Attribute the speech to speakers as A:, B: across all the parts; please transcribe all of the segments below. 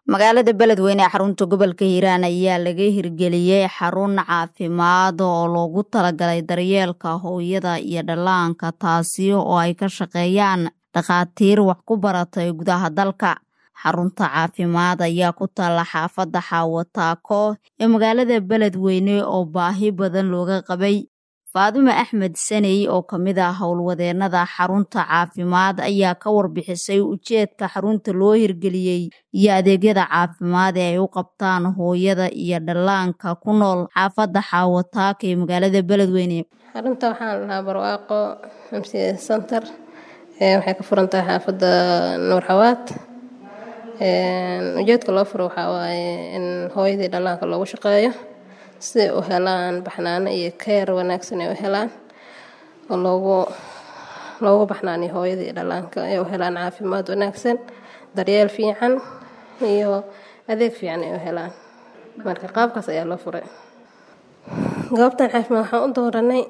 A: magaalada beledweyne ee xarunta gobolka hiiraan ayaa laga hirgeliyey xarun caafimaad oo loogu talagalay daryeelka hooyada iyo dhallaanka taasi oo ay ka shaqeeyaan dhakhaatiir wax ku baratay gudaha dalka xarunta caafimaad ayaa ku taalla xaafadda xaawataako ee magaalada beledweyne oo baahi badan looga qabay faadime axmed saney oo ka mid ah howlwadeennada xarunta caafimaad ayaa ka warbixisay ujeedka xarunta loo hirgeliyey iyo adeegyada caafimaad ee ay u qabtaan hooyada iyo dhallaanka ku nool xaafadda xaawataaka ee magaalada beledweyne
B: xarunta waxaan lahaa barwaaqo mca center waxay ka furan tahay xaafadda nuur xawaad ujeedka loo furo waxaa waaye in hooyadii dhallaanka loogu shaqeeyo siday u helaan baxnaano iyo keer wanaagsan ay u helaan oo loogu loogu baxnaaniyo hooyadii dhallaanka ay u helaan caafimaad wanaagsan daryeel fiican iyo adeeg fiican ay u helaan marka qaabkaas ayaa loo furay goobtan caafimaad waxaan u dooranay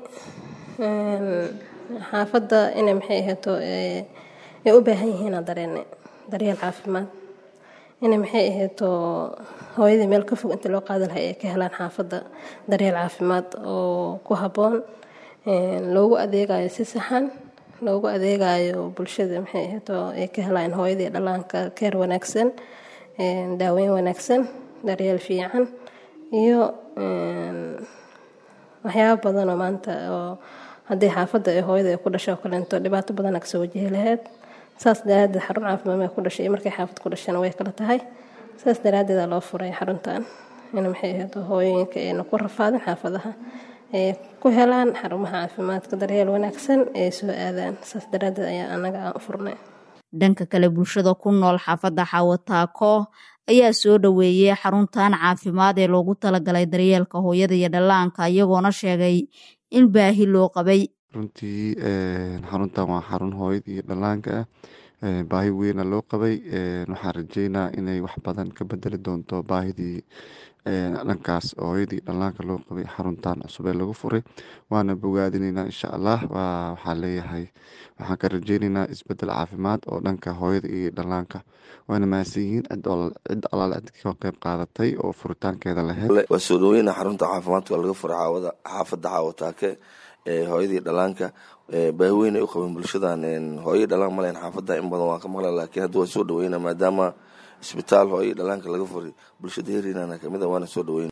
B: xaafadda inay maxay ahayto ay u baahan yihiinaa dareene daryeel caafimaad inay maxay ahayto hooyadii meel ka fog inta loo qaadi lahay ay ka helaan xaafadda daryeel caafimaad oo ku habboon loogu adeegayo si saxan loogu adeegayo bulshada maxay ahayto ay ka helaan hooyadii dhallaanka keer wanaagsan daaweyn wanaagsan daryeel fiican iyo waxyaaba badanoo maanta oo haddii xaafadda ee hooyada ay ku dhasho oo kaleento dhibaato badana kasoo wajihi lahayd saas daraadeed xarun caafimaad may ku dhashay iyo markay xaafad ku dhashana way kala tahay saas daraadeeda loo furay xaruntan in maxay ahayd hooyooyinka ayna ku rafaadin xaafadaha ay ku helaan xarumaha caafimaadka daryeel wanaagsan ay soo aadaan saas daraadeed ayaa anaga aan u furnay
A: dhanka kale bulshada ku nool xaafadda xaawataako ayaa soo dhoweeyey xaruntan caafimaad ee loogu talagalay daryeelka hooyada iyo dhallaanka iyagoona sheegay in baahi loo qabay
C: runtii xaruntan waa xarun hooyada iyo dhallaanka ah baahi weyna loo qabay waxaan rajeynaa inay wax badan ka bedeli doonto baahidii dhankaas hooyadii dhallaanka loo qabay xaruntan cusub ee lagu furay waana bogaadineynaa insha allah waxaa leeyahay waxaan ka rajeyneynaa isbedel caafimaad oo dhanka hooyada iyo dhallaanka waana mahadsan yihiin cid alaale cid ka qeyb qaadatay oo furitaankeeda laheyd
D: waa soo dhaweyna xarunta caafimaadka laga furay caawada xaafadda caawataake hooyadii dhallaanka baahi weyn ay u qabeen bulshadan hooyai dhalaan malen xaafadda in badan waan ka maqla laakiin hadda waan soo dhaweyna maadaama isbitaal hooyai dhalaanka laga furay bulshada heriinana kamid a waana soo dhaweyna